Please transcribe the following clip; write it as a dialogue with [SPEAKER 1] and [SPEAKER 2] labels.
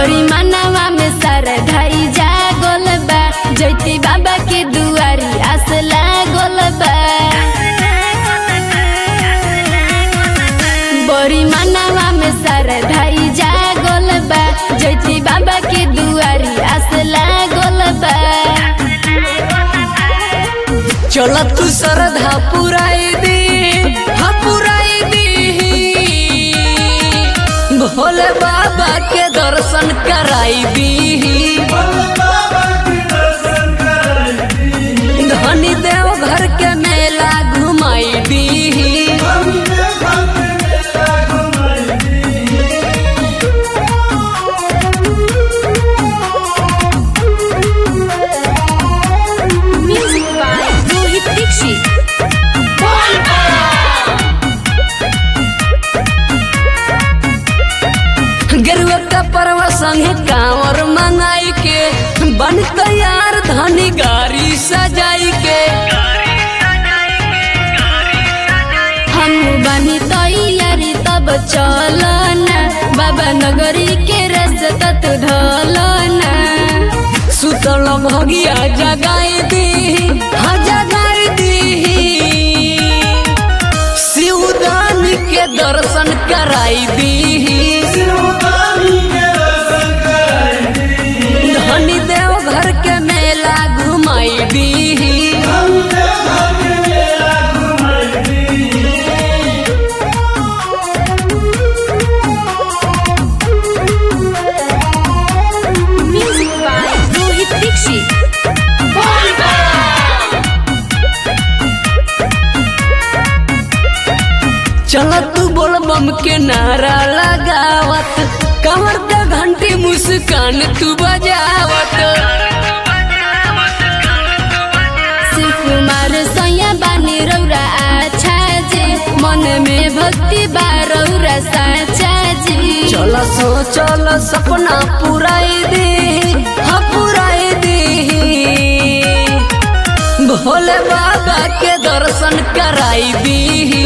[SPEAKER 1] बड़ी मनवा में सर ढाई जागल बा जैती बाबा के दुआरी आस लागल बा बड़ी मनवा में सर ढाई जागल बा जैती बाबा के दुआरी आस लागल बा
[SPEAKER 2] चल तू श्रद्धा पुराई दी हाँ पुराई दी भोले बाबा के दर्शन कराई दी धनी देव घर के मेला घुमाई दी
[SPEAKER 1] म्यूजिक बाय रोहित दीक्षित
[SPEAKER 2] गेरुआ का परवा संगे कांवर मंगाई के बन तैयार धनी गाड़ी सजाई के
[SPEAKER 1] हम बनी तैयारी तब चलना बाबा नगरी के रास्ता तू ढलना
[SPEAKER 2] सुतल भगिया जगाई दी हाँ जगाई दी शिवदान के दर्शन कराई दी धनी देव घर के मेला घुमाई दी
[SPEAKER 1] म्यूजिक बाय रोहित दीक्षित
[SPEAKER 2] चल तू बोल बम के नारा लगावत कमर का घंटी मुस्कान तू बजावत
[SPEAKER 1] शिव कुमार सैया बानी रौरा आछा जे मन में भक्ति बा रौरा साचा जी
[SPEAKER 2] चल सो चल सपना पुराई दे हाँ पुराई दे भोले बाबा के दर्शन कराई दी